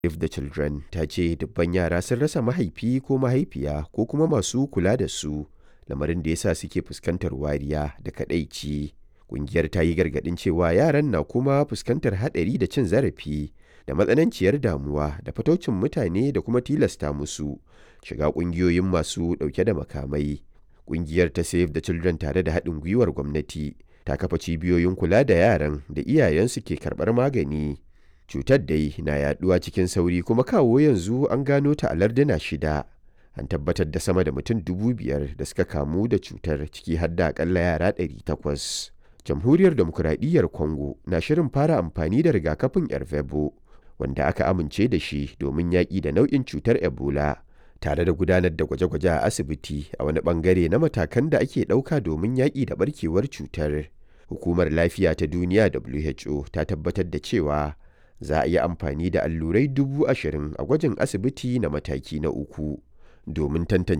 Save the Children ta ce dubban yara sun rasa mahaifi ko mahaifiya ko kuma masu kula da su, lamarin da ya sa suke fuskantar wariya da kaɗaici. Ƙungiyar ta yi gargaɗin cewa yaran na kuma fuskantar haɗari da cin zarafi da matsananciyar damuwa da fataucin mutane da kuma tilasta musu shiga ƙungiyoyin masu ɗauke da makamai. Ƙungiyar ta Save the Children tare da haɗin gwiwar gwamnati ta kafa cibiyoyin kula da yaran da iyayensu ke karɓar magani. Cutar dai na yaɗuwa cikin sauri kuma kawo yanzu an gano ta a larduna shida. An tabbatar da sama da mutum dubu biyar da suka kamu da cutar ciki har da akalla yara ɗari takwas. Jamhuriyar Demokuraɗiyyar Congo na shirin fara amfani da rigakafin Ervebo wanda aka amince da shi domin yaƙi da nau'in cutar Ebola. tare da gudanar da gwaje-gwaje a asibiti a wani bangare na matakan da ake ɗauka domin yaƙi da barkewar cutar. Hukumar Lafiya ta Duniya WHO ta tabbatar da cewa za a yi amfani da allurai dubu ashirin a gwajin asibiti na mataki na uku domin tantance